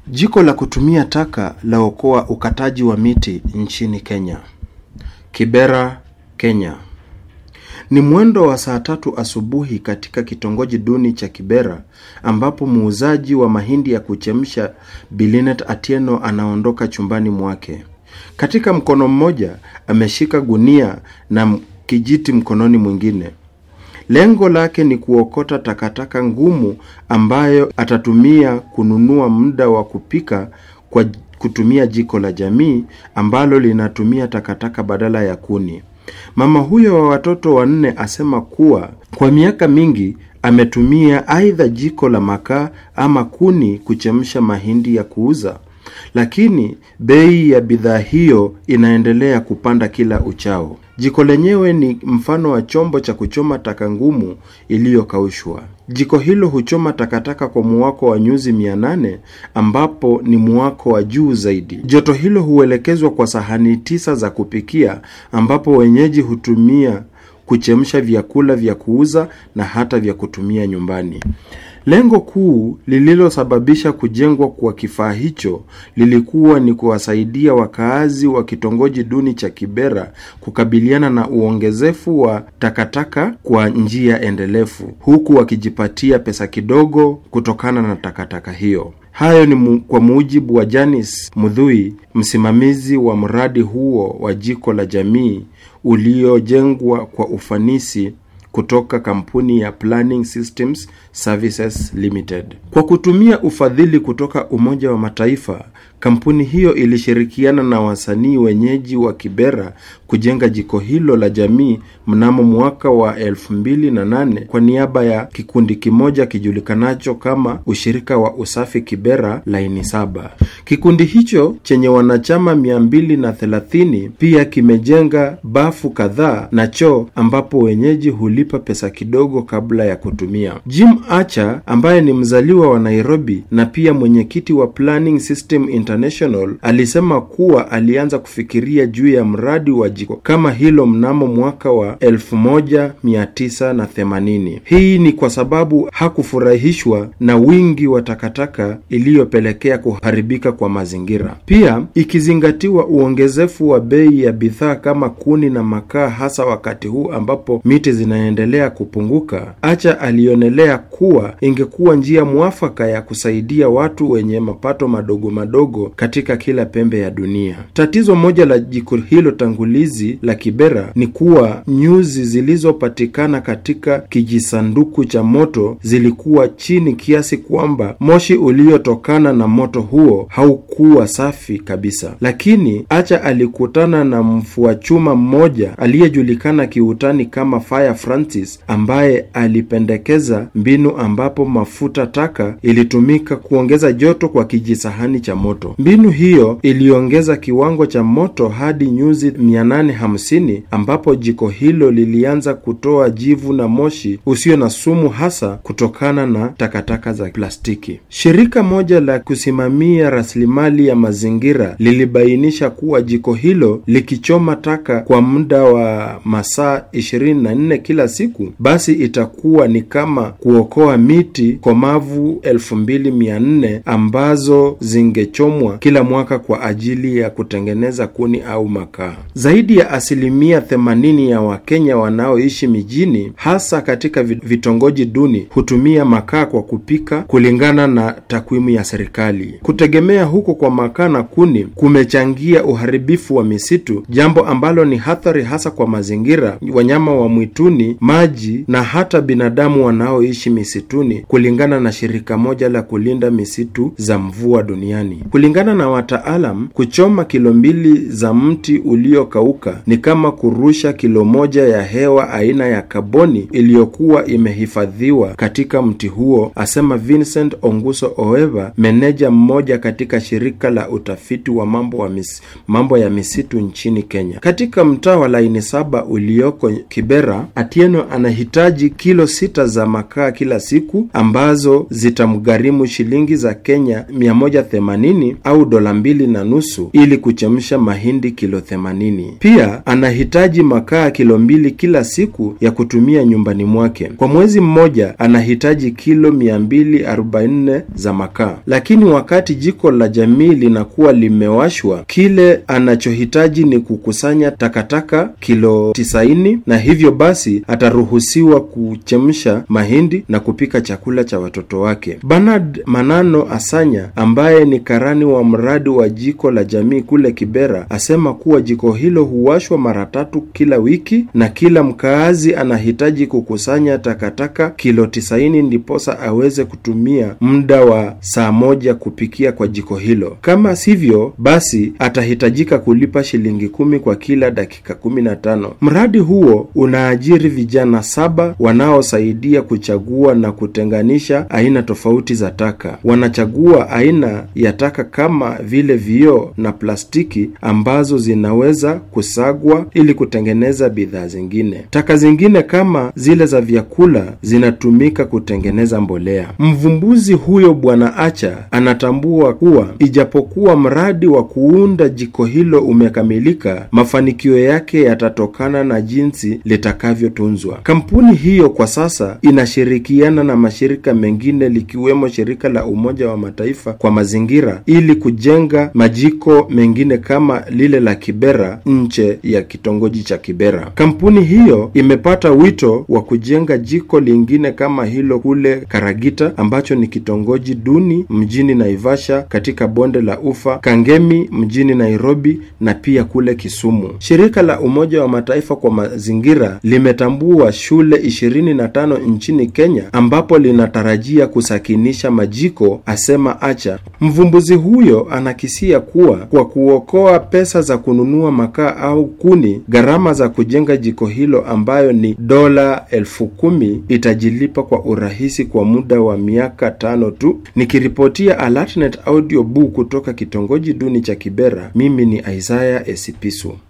Jiko la kutumia taka laokoa ukataji wa miti nchini Kenya. Kibera, Kenya. Ni mwendo wa saa tatu asubuhi katika kitongoji duni cha Kibera ambapo muuzaji wa mahindi ya kuchemsha Bilinet Atieno anaondoka chumbani mwake. Katika mkono mmoja ameshika gunia na kijiti mkononi mwingine. Lengo lake ni kuokota takataka ngumu ambayo atatumia kununua muda wa kupika kwa kutumia jiko la jamii ambalo linatumia takataka badala ya kuni. Mama huyo wa watoto wanne asema kuwa kwa miaka mingi ametumia aidha jiko la makaa ama kuni kuchemsha mahindi ya kuuza, lakini bei ya bidhaa hiyo inaendelea kupanda kila uchao. Jiko lenyewe ni mfano wa chombo cha kuchoma taka ngumu iliyokaushwa. Jiko hilo huchoma takataka kwa muwako wa nyuzi 800 ambapo ni muwako wa juu zaidi. Joto hilo huelekezwa kwa sahani tisa za kupikia ambapo wenyeji hutumia kuchemsha vyakula vya kuuza na hata vya kutumia nyumbani. Lengo kuu lililosababisha kujengwa kwa kifaa hicho lilikuwa ni kuwasaidia wakaazi wa kitongoji duni cha Kibera kukabiliana na uongezefu wa takataka kwa njia endelevu, huku wakijipatia pesa kidogo kutokana na takataka hiyo. Hayo ni mu, kwa mujibu wa Janice Mudhui, msimamizi wa mradi huo wa jiko la jamii uliojengwa kwa ufanisi kutoka kampuni ya Planning Systems Services Limited. Kwa kutumia ufadhili kutoka Umoja wa Mataifa, kampuni hiyo ilishirikiana na wasanii wenyeji wa Kibera kujenga jiko hilo la jamii mnamo mwaka wa 2008 kwa niaba ya kikundi kimoja kijulikanacho kama Ushirika wa Usafi Kibera Laini Saba. Kikundi hicho chenye wanachama 230 pia kimejenga bafu kadhaa na choo ambapo wenyeji hulipa pesa kidogo kabla ya kutumia. Jim Acha ambaye ni mzaliwa wa Nairobi na pia mwenyekiti wa Planning System International alisema kuwa alianza kufikiria juu ya mradi wa jiko kama hilo mnamo mwaka wa 1980. Hii ni kwa sababu hakufurahishwa na wingi wa takataka iliyopelekea kuharibika kwa mazingira. Pia ikizingatiwa uongezefu wa bei ya bidhaa kama kuni na makaa, hasa wakati huu ambapo miti zinaendelea kupunguka, Acha alionelea kuwa ingekuwa njia mwafaka ya kusaidia watu wenye mapato madogo madogo katika kila pembe ya dunia. Tatizo moja la jiko hilo tangulizi la Kibera ni kuwa nyuzi zilizopatikana katika kijisanduku cha moto zilikuwa chini kiasi kwamba moshi uliotokana na moto huo haukuwa safi kabisa. Lakini Acha alikutana na mfua chuma mmoja aliyejulikana kiutani kama Fire Francis ambaye alipendekeza mbinu ambapo mafuta taka ilitumika kuongeza joto kwa kijisahani cha moto. Mbinu hiyo iliongeza kiwango cha moto hadi nyuzi 850 ambapo jiko hilo lilianza kutoa jivu na moshi usio na sumu hasa kutokana na takataka za plastiki. Shirika moja la kusimamia rasilimali ya mazingira lilibainisha kuwa jiko hilo likichoma taka kwa muda wa masaa 24 kila siku, basi itakuwa ni kama kuokoa miti komavu 2400 ambazo zingechomwa kila mwaka kwa ajili ya kutengeneza kuni au makaa. Zaidi ya asilimia 80 ya Wakenya wanaoishi mijini, hasa katika vitongoji duni, hutumia makaa kwa kupika, kulingana na takwimu ya serikali. Kutegemea huko kwa makaa na kuni kumechangia uharibifu wa misitu, jambo ambalo ni hatari hasa kwa mazingira, wanyama wa mwituni, maji na hata binadamu wanaoishi misituni, kulingana na shirika moja la kulinda misitu za mvua duniani. Kulingana na wataalam, kuchoma kilo mbili za mti uliokauka ni kama kurusha kilo moja ya hewa aina ya kaboni iliyokuwa imehifadhiwa katika mti huo, asema Vincent Onguso Oeva, meneja mmoja katika shirika la utafiti wa mambo, wa mis, mambo ya misitu nchini Kenya. Katika mtaa wa Laini Saba ulioko Kibera, Atieno anahitaji kilo sita za makaa kila siku ambazo zitamgharimu shilingi za Kenya 180 au dola mbili na nusu ili kuchemsha mahindi kilo 80. Pia anahitaji makaa kilo mbili kila siku ya kutumia nyumbani mwake. Kwa mwezi mmoja anahitaji kilo 244 za makaa, lakini wakati jiko la jamii linakuwa limewashwa, kile anachohitaji ni kukusanya takataka kilo 90, na hivyo basi ataruhusiwa kuchemsha mahindi na kupika chakula cha watoto wake. Bernard Manano Asanya ambaye ni karani wa mradi wa jiko la jamii kule Kibera asema kuwa jiko hilo huwashwa mara tatu kila wiki na kila mkaazi anahitaji kukusanya takataka kilo tisaini ndiposa aweze kutumia muda wa saa moja kupikia kwa jiko hilo. Kama sivyo, basi atahitajika kulipa shilingi kumi kwa kila dakika kumi na tano. Mradi huo unaajiri vijana saba wanaosaidia kuchagua na kutenganisha aina tofauti za taka. Wanachagua aina ya taka kama vile vioo na plastiki ambazo zinaweza kusagwa ili kutengeneza bidhaa zingine. Taka zingine kama zile za vyakula zinatumika kutengeneza mbolea. Mvumbuzi huyo Bwana Acha anatambua kuwa ijapokuwa mradi wa kuunda jiko hilo umekamilika, mafanikio yake yatatokana na jinsi litakavyotunzwa. Kampuni hiyo kwa sasa inashirikiana na mashirika mengine likiwemo shirika la Umoja wa Mataifa kwa mazingira ili kujenga majiko mengine kama lile la Kibera nje ya kitongoji cha Kibera. Kampuni hiyo imepata wito wa kujenga jiko lingine kama hilo kule Karagita ambacho ni kitongoji duni mjini Naivasha katika bonde la Ufa, Kangemi mjini Nairobi na pia kule Kisumu. Shirika la Umoja wa Mataifa kwa mazingira limetambua shule ishirini na tano nchini Kenya ambapo linatarajia kusakinisha majiko, asema Acha. Mvumbuzi huyo anakisia kuwa kwa kuokoa pesa za kununua makaa au kuni, gharama za kujenga jiko hilo ambayo ni dola elfu kumi itajilipa kwa urahisi kwa muda wa miaka tano tu. Nikiripotia Alertnet Audio Book kutoka kitongoji duni cha Kibera, mimi ni Isaiah Esipisu.